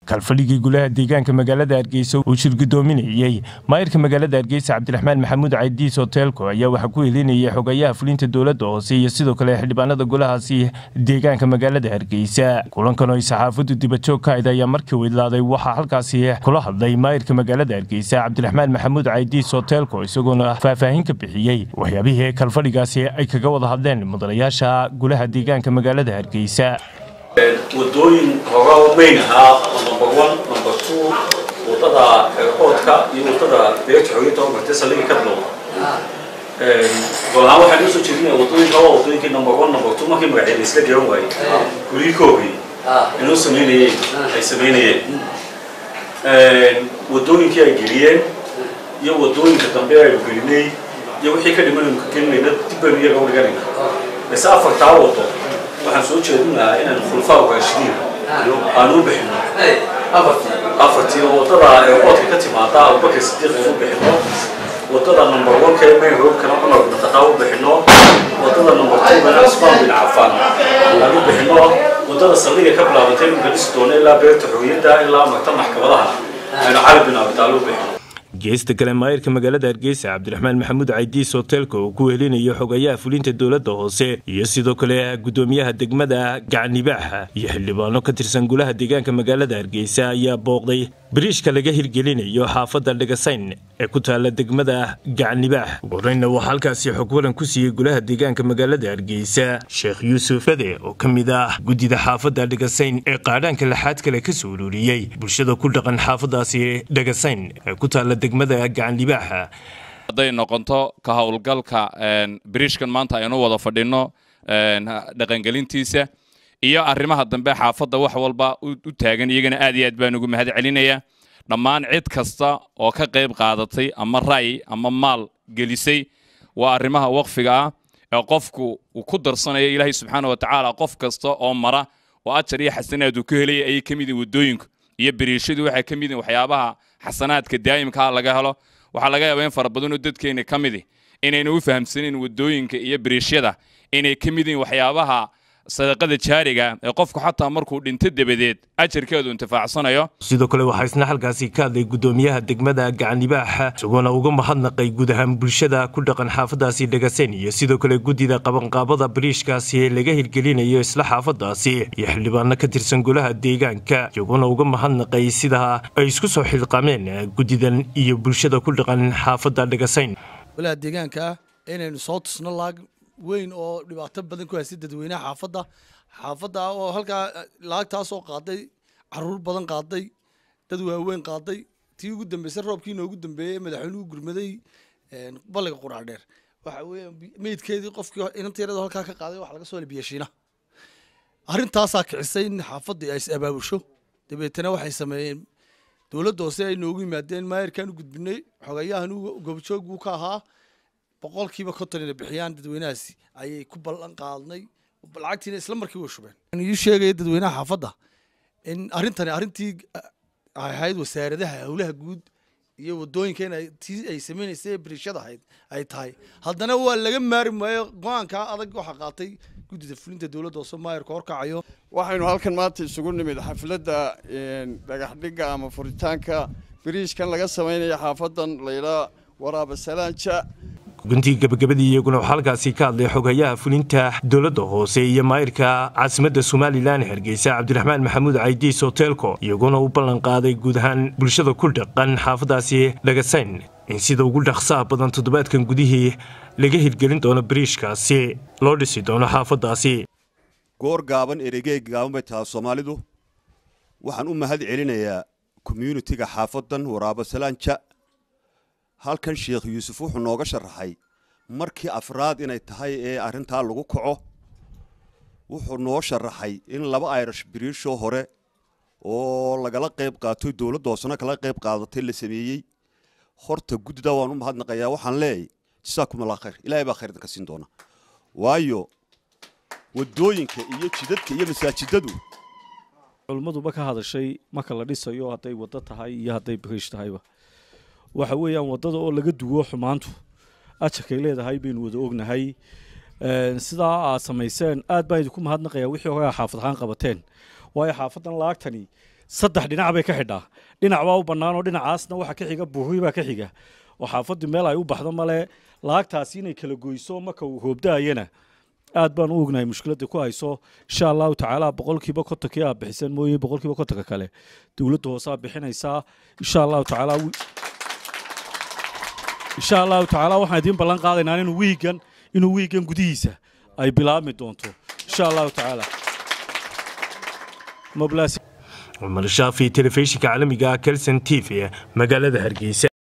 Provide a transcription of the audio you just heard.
kalfadhigii gulaha deegaanka magaalada hargeysa uu shirgudoominayey maayirka magaalada hargeysa cabdiraxmaan maxamuud caydiis hoteelko ayaa waxaa ku helinayay xogayaha fulinta dowladda hoose iyo sidoo kale xildhibaanada golahaasi deegaanka magaalada hargeysa kulankan oo ay saxaafaddu dibajoog ka ayd ayaa markii widlaaday waxaa halkaasi kula hadlay maayirka magaalada hargeysa cabdiraxmaan maxamuud caydiis hoteelko isagoona faahfaahin ka bixiyey waxyaabihii kalfadhigaasi ay kaga wada hadleen mudanayaasha gulaha deegaanka magaalada hargeysa wadooyin hoogaa mayn ahaa oo number one number two wadada xeerqoodka iyo wadada beerta xooyinta oo martay saldhigii ka bilowda golahaan waxaan noo soo jeedinaya wadooyinka waa wadooyinkii number one number two markii magaceeda isla garan waayey gurihii koogii inoo sameynayeen ay sameynayeen wadooyinkii ay geliyeen iyo wadooyinka dambe aynu gelinay iyo wixii ka dhiman aynu ka gelinayna dib baynu iyaga u dhiganayna base afartaa wado waxaan soo jeedin lahaa inaan khulfaa raashidiin aan u bixino afartii wadada eeqoodka ka timaada abubakar sidiiq aan u bixino wadada number one ka main roadkana cumar bin khataab u bixino wadada number two kana cusmaan bin cafaan aan u bixino wadada saldhiga ka bilaabatay inuu dhisi doono ilaa beerta xorriyadda ilaa magta maxkamadaha aynu cali bin abitaal u bixino geesta kale maayirka magaalada hargeysa cabdiraxmaan maxamuud caydiis hoteelka uu ku helinayo xogayaha fulinta dowladda hoose iyo sidoo kale gudoomiyaha degmada gacnibaaxa iyo xildhibaano ka tirsan gulaha deegaanka magaalada hargeysa ayaa booqday biriishka laga hirgelinayo xaafadda dhagasayn ee ku taala degmada gacnibaax ugu horeyna waxaa halkaasi xog waran ku siiyey gulaha deegaanka magaalada hargeysa sheekh yuusuf fade oo ka mid ah guddida xaafadda dhagasayn ee qaadhaanka laxaad kale ka soo ururiyey bulshada ku dhaqan xaafadaasi dhagasayn ee ku taala degmada gacanlibaaxa hadday noqonto ka howlgalka biriishkan maanta aynu wada fadhino dhaqangelintiisa iyo arrimaha dambe xaafadda wax walba u taagan iyagana aad iyo aad baan ugu mahad celinaya dhammaan cid kasta oo ka qayb qaadatay ama ra'yi ama maal gelisay waa arrimaha waqfiga ah ee qofku uu ku darsanayo ilaahay subxaana wa tacaala qof kasta oo mara oo ajar iyo xasanaad uu ka helaya ayay ka mid yihin waddooyinku iyo biriishadu waxay ka mid yihin waxyaabaha xasanaadka daa'imkaa laga helo waxaa laga yaabaa in fara badanoo dadkeena ka midi inaynu u fahamsanin waddooyinka iyo biriishyada inay ka mid yihin waxyaabaha sadaqada jaariga ee qofku xataa markuu dhinto dabadeed ajarkeedu intifaacsanayo sidoo kale waxaa isna halkaasi ka hadlay gudoomiyaha degmada gacanibaaxa isagoona uga mahadnaqay guud ahaan bulshada ku dhaqan xaafadaasi dhagasen iyo sidoo kale guddida qabanqaabada bariishkaasi ee laga hirgelinayo isla xaafadaasi iyo xildhibaano ka tirsan golaha deegaanka iyagoona uga mahadnaqay sida ay isku soo xilqaameen guddidan iyo bulshada ku dhaqan xaafadda dhagasayn golaha deegaanka inaynu soo tusno laag weyn oo dhibaato badan ku haystay dadweynaha xaafadda xaafadda oo halkaa laagtaasoo qaaday caruur badan qaaday dad waaweyn qaaday tii ugu dambeysay roobkii noogu dambeeyey madaxweynuhu gurmaday balliga qurac dheer waxa weeye meydkeedii qofkii inanteerada halkaa ka qaaday waxa laga soo helay biyashiina arrintaasaa kicisay in xaafaddii ay is abaabusho dabeetana waxay sameeyeen dowladda hoose ay noogu yimaadeen maayarkaan u gudbinay xogayahan goobjoog buu ka ahaa boqolkiiba konton inay bixiyaan dadweynahaasi ayay ku ballan qaadnay lacagtiina isla markii way shubeen ii sheegaya dadweynaha xaafadda in arrintani arrintii ahayd wasaaradaha howlaha guud iyo wadooyinka in tii ay sameynaysay biriishada ahayd ay tahay haddana waa laga maari maayo go-aankaa adag waxaa qaatay guddida fulinta dowladda hoose maayarka horkacayo waxaynu halkan maanta isugu nimid xafladda dhagaxdhigga ama furitaanka biriishkan laga samaynayo xaafadan laydhaa waraaba salaanja guntii gabagabadii iyaguna waxaa halkaasi ka hadlay xogayaha fulinta dowladda hoose iyo maayirka caasimadda somalilan hargeysa cabdiraxmaan maxamuud caydiis hoteelko iyaguna u ballan qaaday guud ahaan bulshada ku dhaqan xaafadaasi dhagasayn in sida ugu dhaqsaha badan toddobaadkan gudihii laga hirgelin doono biriishkaasi loo dhisi doono xaafadaasi goor gaaban eregeeg gaaban bay tahay soomaalidu waxaan u mahad celinayaa komyunitiga xaafadan waraabo salaanja halkan sheekh yuusuf wuxuu nooga sharaxay markii afraad inay tahay ee arrintaa lagu kaco wuxuu noo sharaxay in laba irish biriishoo hore oo lagala qayb qaatoy dowladda hoosena kala qayb qaadatay la sameeyey horta guddida waan u mahadnaqayaa waxaan leeyahy jasaakum allah khayr ilaahay baa khayr idinka siin doona waayo waddooyinka iyo jidadka iyo masaajidadu culummaduba ka hadashay marka la dhisayo hadday waddo tahay iyo hadday biriish tahayba waxa weeyaan waddada oo laga duwo xumaantu ajarkay leedahay baynu wada ognahay sidaa aad samayseen aad baan idinku mahadnaqayaa wixii hore xaafad ahaan qabateen waayo xaafadan laagtani saddex dhinac bay ka xidhaa dhinac baa u bannaan oo dhinacaasna waxa ka xiga buuxi baa ka xiga oo xaafaddu meel ay u baxdo male laagtaasi inay kala goyso marka uu hoobdaayana aad baan u ognahay mushkiladda ku hayso insha allahu tacaala boqolkiiba kontonkii aa bixisan mooye boqolkiiba kontonka kale dowladda hoose aa bixinaysaa insha allahu tacaala insha allahu tacaala waxaan idiin ballan qaadaynaa inuu wiigan inuu wiigan gudihiisa ay bilaabmi doonto insha allahu tacaala cumar shaafi telefishinka caalamiga kelson t v magaalada hargeysa